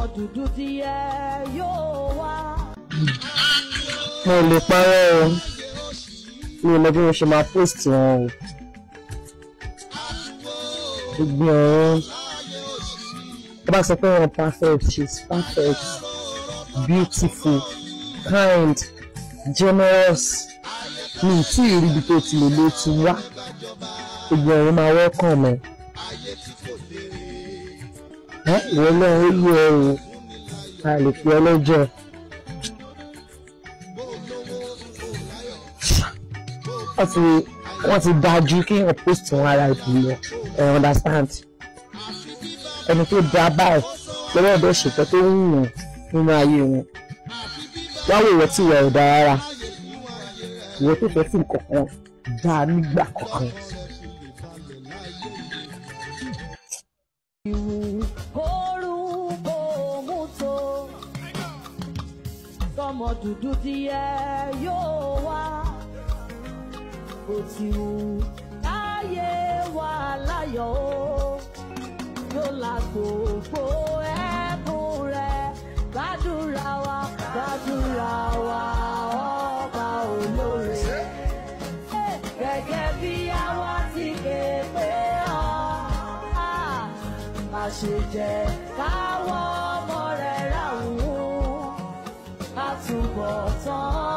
dúdú tí ẹ yóò wá. mo lè parọ́ o mi ò mọ bí mo ṣe máa post wọn o gbogbo ọ̀run tó bá sọ pé wọn perfect she is perfect beautiful kind generous mi ì tí ì rí ibi tó ti lè lè ti wá gbogbo ọ̀run máa welcome ẹ ẹ ìwọ náà ó yẹ ẹ o a lè fi ọlọ́jọ́ wọ́n ti wọ́n ti dájú kí wọ́n post wọn ara ìpìlẹ̀ ẹ̀ understand ẹni tó dá báyìí lọ́wọ́ ọ̀dọ́ ṣètò tó ń wọ̀n nínú ayé wọn wá wò wọ́n tí ìwà ọ̀dà rárá ìwọ tó fẹ́ sí nǹkan kan dáa nígbà kankan. orúkọ mú tó tọmọ dúdú tí ẹ yóò wá kò tí wù káyé wà láyọ̀ o yóò la gbogbo ẹkún rẹ gbàdúrà wa gbàdúrà wa ọba olóore gẹ́gẹ́ bí àwa ti ké pé ọ́ má ṣe jẹ́ káwọ́ ọmọ rẹ̀ ráhùn àtúbọ̀ tán